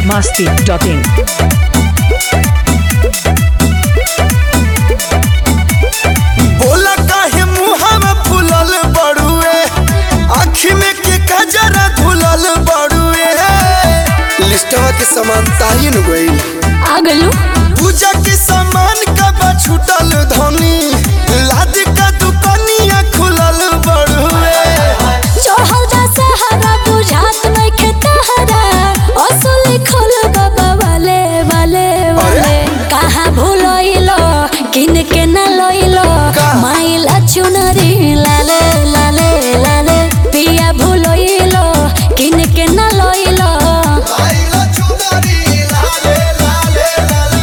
masti.in. बोला काहे मुहावा फुलल बड़ुए आँखी में के कजरा धुलल बड़ुए लिस्टवा के सामान ताइन गइल आगलू पूजा के सामान कब छूटल धनी लाद का दुकानिया खुलल बड़ुए चढ़ल जा सहारा बुझात नहीं खेतहरा असली खोल बाबा वाले वाले वाले कहाँ भूलोइलो किन के न लोइलो का? माइला चुनरी लाले लाले लाले पिया भूलोइलो किन के न लोइलो आइला चुनरी लाले लाले लाले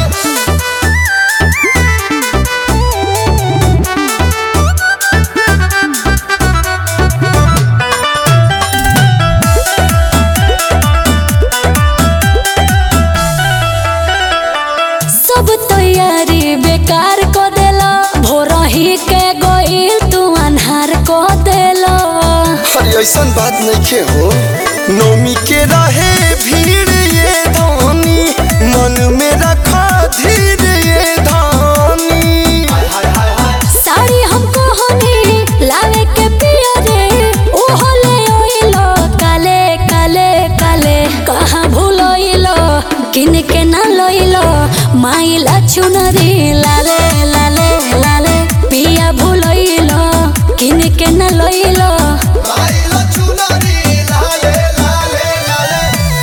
सब तैयारी बेकार को देला भोर ही के गोइल तू अन्हार को देला अरे ऐसन बात नहीं हो नौमी के रहे भीड़ ये धानी मन में रखा धीर ये धानी साड़ी हमको हनी लावे के पिया रे ओहो ले ओइलो काले काले काले कहाँ भूलोइलो किन के ना लोइलो माइला चुनरी लाले लाले लाले पिया भूलोइलो किन के ना लोइलो आइला चुनरी लाले लाले लाले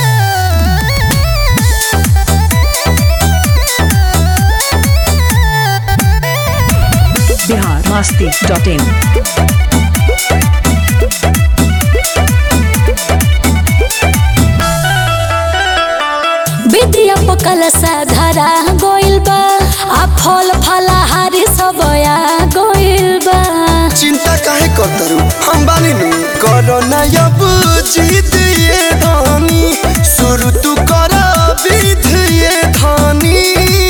Bihar masti.in. विद्या पकल साधारा गोइल बा आ फल फलाहारी सब आ गोइल बा चिंता काहे करतरू हम बानी नु करो ना अब जीत ये धानी शुरू तू कर विध ये धानी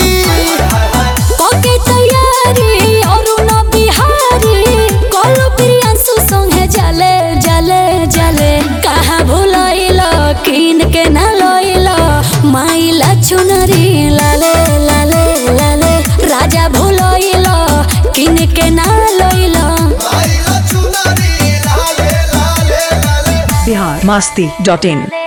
कोके तैयारी अरुण बिहारी कलु प्रियांशु संगे जले जले जले कहाँ भूलैलो किन के ना लैलो माइला चुनरी लाले लाले लाले राजा भूलैलो किन के ना लैलो आइला चुनरी लाले लाले लाले Bihar masti.in.